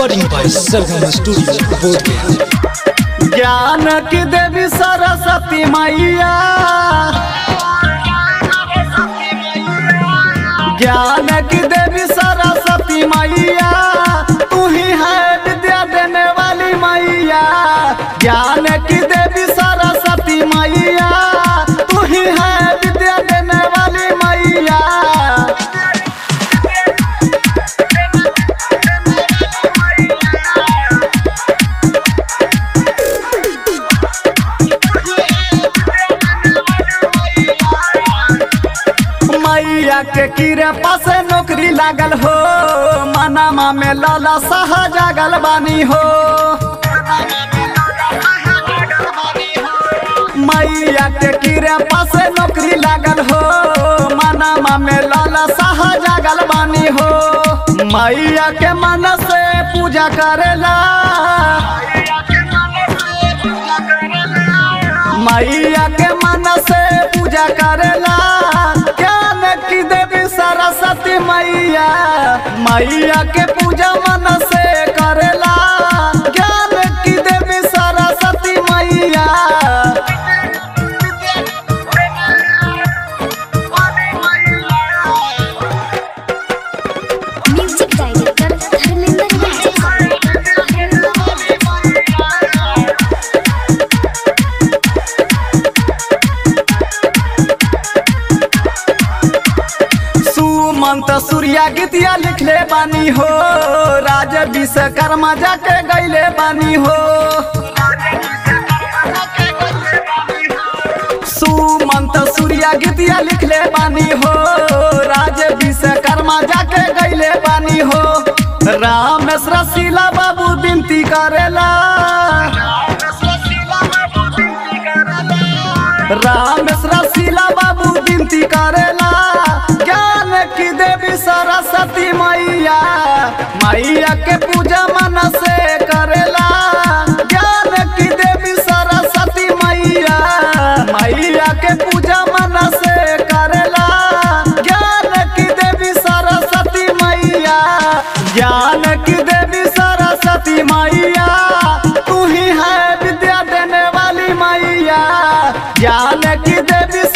recording by Sargama Studio, Bodhgaya. ज्ञान की देवी सरस्वती मैया ज्ञान की देवी सरस्वती मैया तू ही है विद्या देने वाली मैया ज्ञान की देवी सरस्वती मैया तू ही है विद्या देने वाली मैया मैया के कीरे पासे नौकरी लागल हो मनामा में लाला साह जागल बानी हो मैया के कीरे पासे नौकरी लागल हो मनामा में लाला साह जागल बानी हो मैया के मन से पूजा करेला मैया के मन से पूजा करेला ज्ञान की देवी सरस्वती मैया मैया के पूजा मन से करेला ज्ञान की देवी सरस्वती मैया म्यूजिक डायरेक्टर धर्मेंद्र सुमंत सूर्या गीतिया लिखले बानी हो राज विश्वकर्मा जाके गैले बानी हो सुमंत सूर्या गीतिया लिखले बानी हो राज विश्वकर्मा जाके गैले बानी हो रामेश रसीला बाबू विनती करेला रामेश रसीला बाबू विनती करेला ज्ञान की देवी सरस्वती मैया मैया के पूजा मन से करेला ज्ञान की देवी सरस्वती मैया मैया के पूजा मन से करेला ज्ञान की देवी सरस्वती मैया ज्ञान की देवी सरस्वती मैया तू ही है विद्या देने वाली मैया ज्ञान की देवी